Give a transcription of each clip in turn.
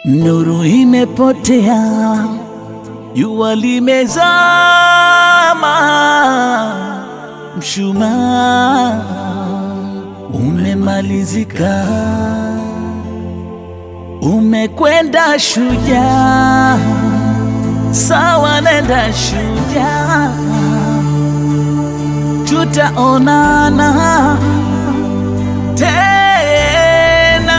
Nuru imepotea, jua limezama, mshumaa umemalizika, umekwenda shujaa, sawa, nenda shujaa, tutaonana tena.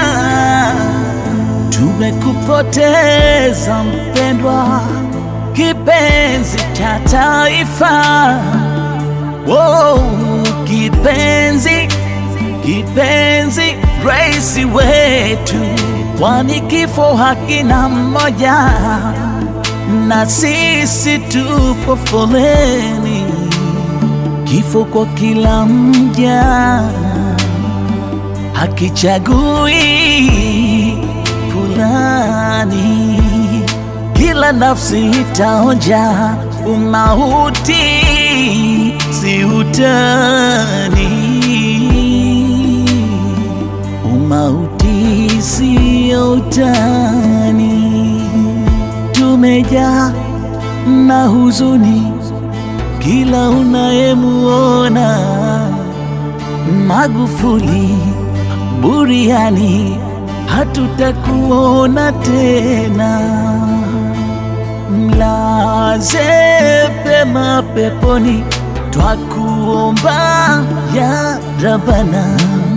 Tumekupoteza mpendwa, kipenzi cha taifa. Oh, kipenzi, kipenzi, rais wetu, kwani kifo hakina mmoja, na sisi tupo foleni, kifo kwa kila mja hakichagui fulani, kila nafsi itaonja umauti, si utani. Umauti sio utani, tumejaa na huzuni kila unayemuona Magufuli buriani, hatutakuona tena. Mlaze pema peponi, twakuomba ya Rabana.